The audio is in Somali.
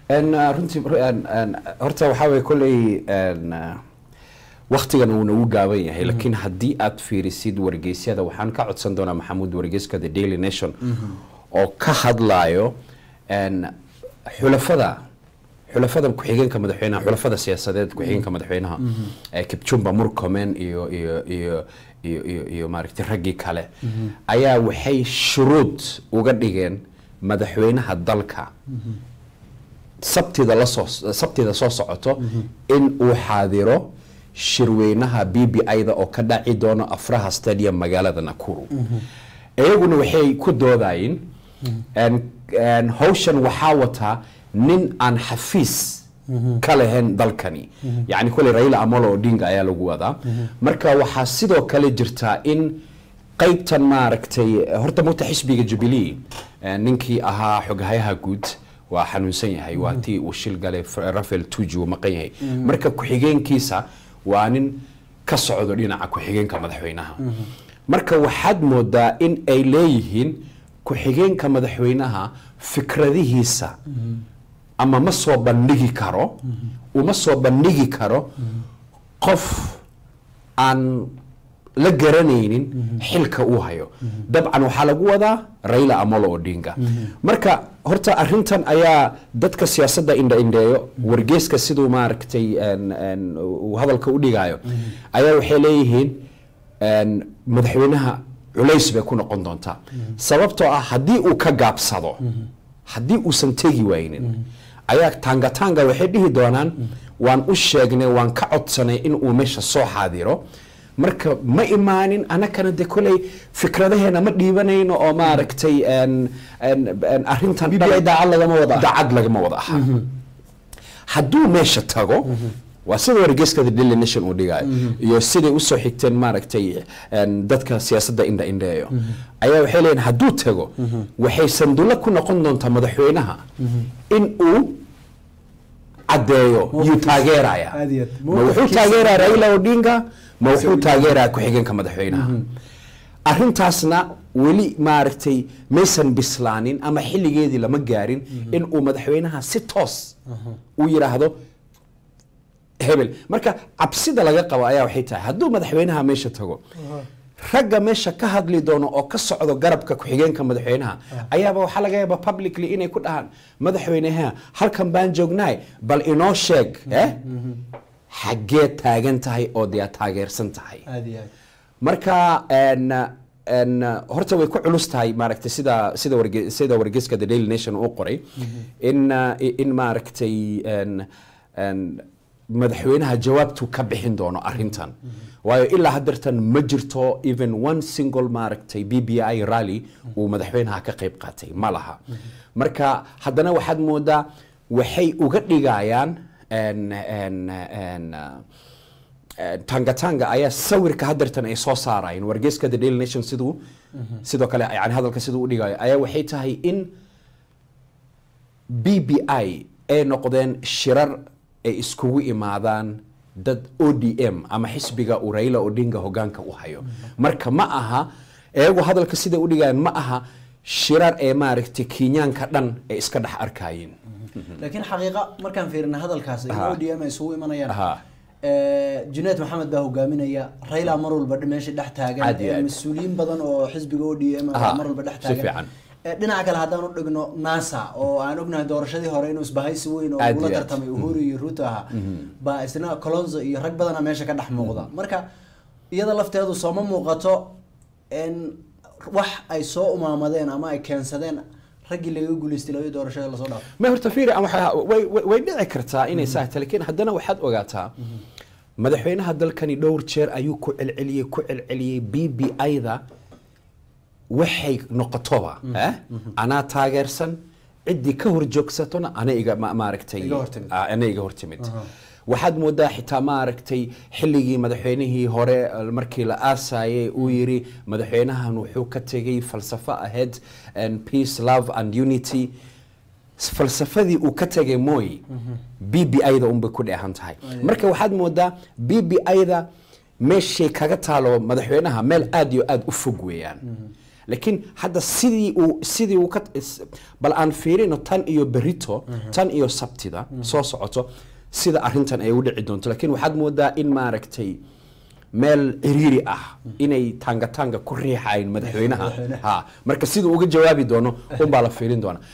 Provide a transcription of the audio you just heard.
En, uh, runtii en, en, horta waxaa weye kolley en, uh, waktigan uu nagu gaaban yahay laakiin haddii aad fiirisid wargeysyada waxaan ka codsan doonaa maxamuud wargeyska the daily nation oo ka hadlayo en, xulafada xulafadan ku-xigeenka madaxweynaha xulafada siyaasadeed ku-xigeenka madaxweynaha ee kipchumba murkomen iyo iyo iyo iyo iyo iyo maaragtay raggii kale ayaa waxay shuruud uga dhigeen madaxweynaha dalka sabtida la soo sabtida soo socoto in uu xaadiro shirweynaha b b i-da oo ka dhaci doono afraha stadium magaalada nakuru iyaguna waxay ku doodayeen en- en hawshan waxaa wataa nin aan xafiis ka lahayn dalkani yacni koley raila amolo odinga ayaa lagu wadaa marka waxaa sidoo kale jirtaa in qaybtan maaragtay horta mugta xisbiga jubilee eh, ninkii ahaa xoghayaha guud waa xanuunsan yahay waa tii uu shil galay F- rafael tuji uu maqan yahay marka ku-xigeenkiisa waa nin ka socdo dhinaca ku-xigeenka madaxweynaha marka waxaad moodaa in ay leeyihiin ku-xigeenka madaxweynaha fikradihiisa ama ma soo bandhigi karo uma soo bandhigi karo qof aan la garanaynin xilka uu hayo dabcan waxaa lagu wadaa raila amolo odinga marka horta arintan ayaa dadka siyaasadda indha-indheeyo wargeeska siduu maaragtay en- en uu hadalka u dhigayo ayaa waxay leeyihiin en, madaxweynaha culays bay ku noqon doontaa sababtoo ah haddii uu ka gaabsado haddii uusan tegi waynin ayaa tanga tanga waxay dhihi doonaan waan u sheegnay waan ka codsanay in uu meesha soo xaadiro marka ma imaanin anakana de koley fikradaheena ma dhiibanayno oo maaragtay en- en- en arrintan BBI daacad lagama wada aha. daacad lagama wada aha hadduu meesha tago waa sida wargeyska the daily nation uu dhigayo iyo siday usoo xigteen maaragtay en, dadka siyaasadda indha indheeyo ayaa waxay leeyihin hadduu tago waxay sandulo ku noqon doontaa madaxweynaha in uu caddeeyo yuu taageeraya Aad iyo aad. ma wuxuu taageeraya raila odinga ma wuxuu taageeraya ku-xigeenka madaxweynaha arrintaasna weli maaragtay maysan bislaanin ama xilligeedii lama gaarin in uu madaxweynaha si toos u yidhaahdo hebel marka cabsida laga qabo ayaa waxay tahay hadduu madaxweynaha meesha tago ragga meesha ka hadli doono oo ka socdo garabka ku-xigeenka madaxweynaha ayaaba waxaa laga yaaba publicly inay ku dhahaan madaxweyneha halkan baan joognaay bal inoo sheeg eh xaggee taagan tahay oo dee aad taageersan tahay aad iyo aad marka en en horta way ku culus tahay maaragtay sida sida warge sida wargeyska the daily nation uu qoray in uh, in maaragtay en en madaxweynaha jawaabtu ka bixin doono arrintan waayo ilaa haddeertan ma jirto even one single maaragtay b b i rally uu madaxweynaha ka qayb qaatay ma laha marka haddana waxaad moodaa waxay uga dhigayaan en en en uh, tangatanga ayaa sawirka haddeertan ay soo saarayeen wargeyska the daily nation siduu sidoo kale yani hadalka siduu u dhigayo ayaa waxay tahay in b b i ay noqdeen shirar ay iskugu imaadaan dad o d m ama xisbiga uu raila odinga hogaanka u hayo marka ma aha iyagu hadalka siday u dhigayaan ma aha shirar ee maaragtay kenyaanka dhan ay iska dhex arkayeen laakiin xaqiiqa markaan fiirina hadalkaas in Aha. odm ay isugu imanayaan Aha. Eh, junayd maxamed baa hogaaminaya raila mar walba meesha dhex taagan Aad iyo eh, aad. mas-uuliyiin badan oo xisbiga odm Aha. mar walba dhex Si taagan fiican. Eh, dhinaca kale haddaan u dhigno nasa oo aan ognahay doorashadii hore inuu isbahaysi weyn oo Aad ugula iyo aad. tartamay uhuru iyo ruto ahaa baa isna colonzo iyo rag badana meesha ka dhex muuqda marka iyada lafteedu sooma muuqato in wax ay soo umaamadeen ama ay keensadeen raggii laga guuleystay labadii doorashada lasoo dhaafo ma horta fiiri ama waxa- way way- way dhici kartaa inay saa tahay laakiin haddana waxaad ogaataa madaxweynaha dalkani dhowr jeer ayuu ku celceliyey ku celceliyey b b i-da waxay noqotoba eh? anaa taageersan ciddii ka horjoogsatona ana iga ma- maaragtay Iga hortimid. Ah, ana iga hortimid waxaad moodaa xitaa maaragtay xilligii madaxweynihii hore eh, markii la aasayay uu yiri madaxweynahan wuxuu ka tegay falsafo ahayd and peace love and unity S- falsafadii uu ka tegay mooy b b i-da unbay ku dheehan tahay marka waxaad moodaa b b i-da meeshay kaga taalo madaxweynaha meel aad iyo aad u fog weeyaan laakiin hadda sidii uu sidii uu ka is- bal aan fiirino tan iyo berito tan iyo sabtida soo socoto sida arrintan ay u dhici doonto laakiin waxaad moodaa in maaragtay meel ciriiri ah inay tanga tanga ku riixayn madaxweynaha ha marka siduu uga jawaabi doono unbaa la fiirin doona